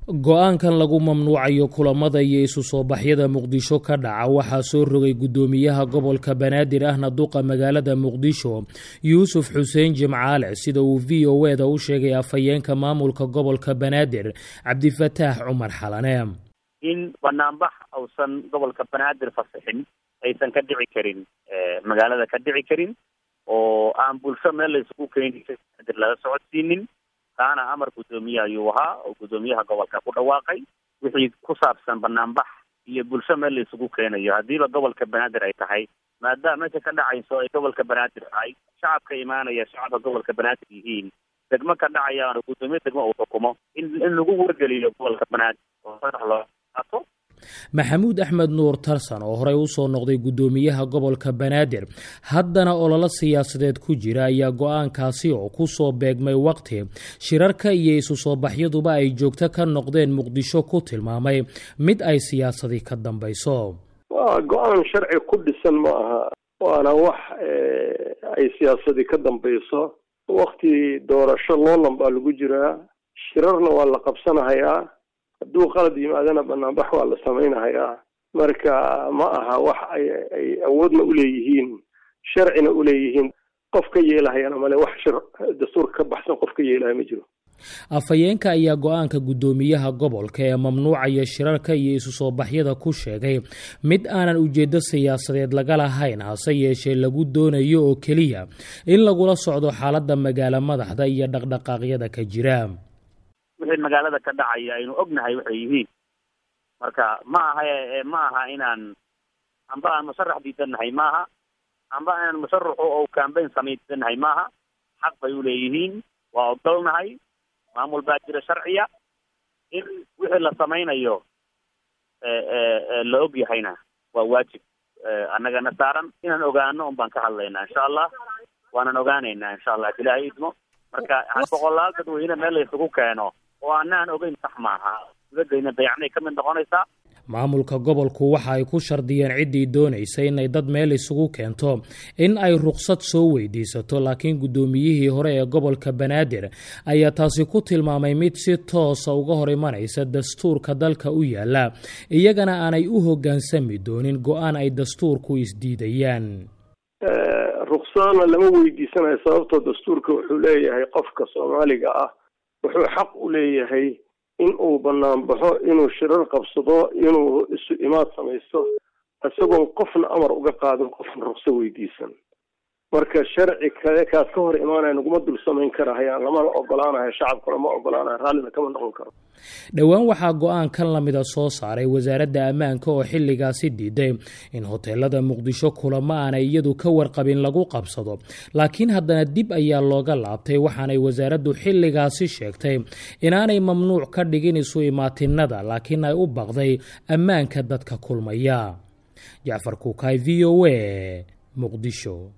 go-aankan lagu mamnuucayo kulamada iyo isu soo baxyada muqdisho ka dhaca waxaa soo rogay guddoomiyaha gobolka banaadir ahna duqa magaalada muqdisho yuusuf xuseen jimcaale sida uu v o e da u sheegay afhayeenka maamulka gobolka banaadir cabdifataax cumar xalane in banaanbax uusan gobolka banaadir fasixin aysan ka dhici karin magaalada ka dhici karin oo aan bulsho meel la isugu keeni banaadir laga socodsiinin kaana amar guddoomiye ayuu ahaa oo guddoomiyaha gobolka ku dhawaaqay wixii ku saabsan banaanbax iyo bulsho meel la isugu keenayo haddiiba gobolka banaadir ay tahay maadaama meesha ka dhacayso ay gobolka banaadir tahay shacabka imaanaya shacabka gobolka banaadir yihiin degmo ka dhacayaan guddoomiye degmo uu xukumo in in lagu wargeliyo gobolka banaadir oo sadax loo qaato maxamuud axmed nuur tarsan oo horey usoo noqday guddoomiyaha gobolka banaadir haddana ololo siyaasadeed ku jira ayaa go-aankaasi oo kusoo beegmay waqti shirarka iyo isu soo baxyaduba ay joogto ka noqdeen muqdisho ku tilmaamay mid ay siyaasadii ka dambayso waa go-aan sharci ku dhisan ma aha waana wax ay siyaasadii ka dambayso wakti doorasho loolan baa lagu jiraa shirarna waa la qabsanahayaa hadduu qalad yimaadana banaanbax waa la samaynahayaa marka ma aha wax ay ay awoodna uleeyihiin sharcina uleeyihiin qof ka yeelahayana male wax shir dastuurka ka baxsan qof ka yeelahaya ma jiro afhayeenka ayaa go-aanka guddoomiyaha gobolka ee mamnuucaya shirarka iyo isu soo baxyada ku sheegay mid aanan ujeedo siyaasadeed laga lahayn hase yeeshee lagu doonayo oo keliya in lagula socdo xaaladda magaalo madaxda iyo dhaqdhaqaaqyada ka jira wixii magaalada ka dhacaya aynu ognahay waxay yihiin marka ma aha ma aha inaan amba aan musharax diidannahay maaha amba inaan musharaxu oo cambayn samay diidannahay maaha xaq bay uleeyihiin waa ogolnahay maamul baa jira sharciya in wixii la samaynayo la og yahayna waa waajib annagana saaran inaan ogaano un baan ka hadlaynaa insha allah waanan ogaanaynaa insha allah ilaahay idmo marka boqolaal dadweyne meel la isugu keeno oo anaan ogeyn sax maaha dibadayna dayacnay ka mid noqonaysaa maamulka gobolku waxa ay ku shardiyeen ciddii doonaysa inay dad meel isugu keento in ay ruqsad soo weydiisato laakiin guddoomiyihii hore ee gobolka banaadir ayaa taasi ku tilmaamay mid si toosa uga hor imanaysa dastuurka dalka u yaala iyagana aanay u hoggaansami doonin go-aan ay dastuurku isdiidayaan ruqsadana lama weydiisanayo sababtoo dastuurka wuxuu leeyahay qofka soomaaliga ah wuxuu xaq u leeyahay in uu banaanbaxo inuu shirar qabsado inuu isu imaad samaysto isagoon qofna amar uga qaadin qofna ruqso weydiisan marka sharci kale kaas ka hor imaanaya naguma dul samayn karahayaan lamana ogolaanayo shacabkuna ma ogolaanayo raallina kama noqon karo dhowaan waxaa go-aan kan lamida soo saaray wasaaradda ammaanka oo xilligaasi diiday in hoteelada muqdisho kulamo aanay iyadu ka warqabin lagu qabsado laakiin haddana dib ayaa looga laabtay waxaanay wasaaraddu xilligaasi sheegtay inaanay mamnuuc ka dhigin isu imaatinada laakiin ay u baqday ammaanka dadka kulmaya jacfar kuukay v o a muqdisho